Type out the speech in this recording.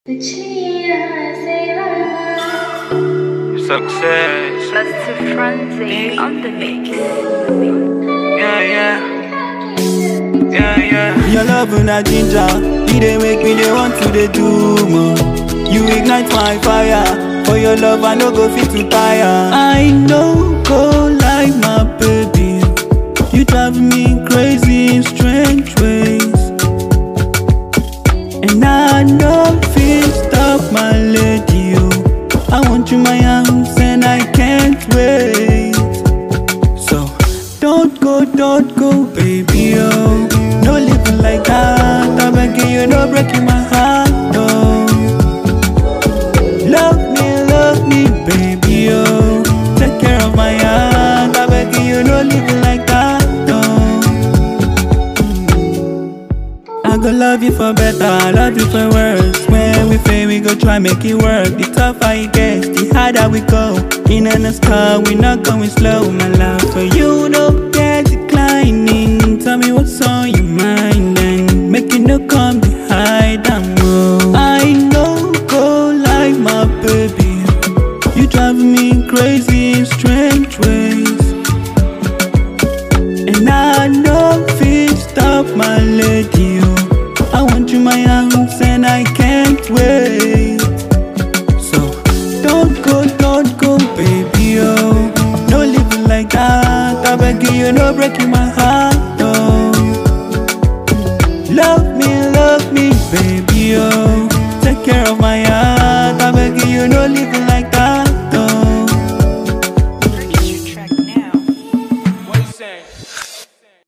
Success. Mr. Frenzy on the mix. Yeah, yeah. Yeah, yeah. Your love and a ginger, you dey make me dey want to dey do more. You ignite my fire, for your love I no go fit to tire. I no go like my baby, you drive me crazy in strange ways. And I no fit stop my lady, oh. I want you my arms and I can't wait. So don't go, don't go, baby, oh. No living like that. I'm begging you, no breaking my heart, no. Love me, love me, baby, oh. Take care of my heart. I'm begging you, no living like that, no. I go love you for better, I love you for worse. When we fail, we go try make it work. The tougher it gets, the harder we go. In and car, we not going slow. My love for you, no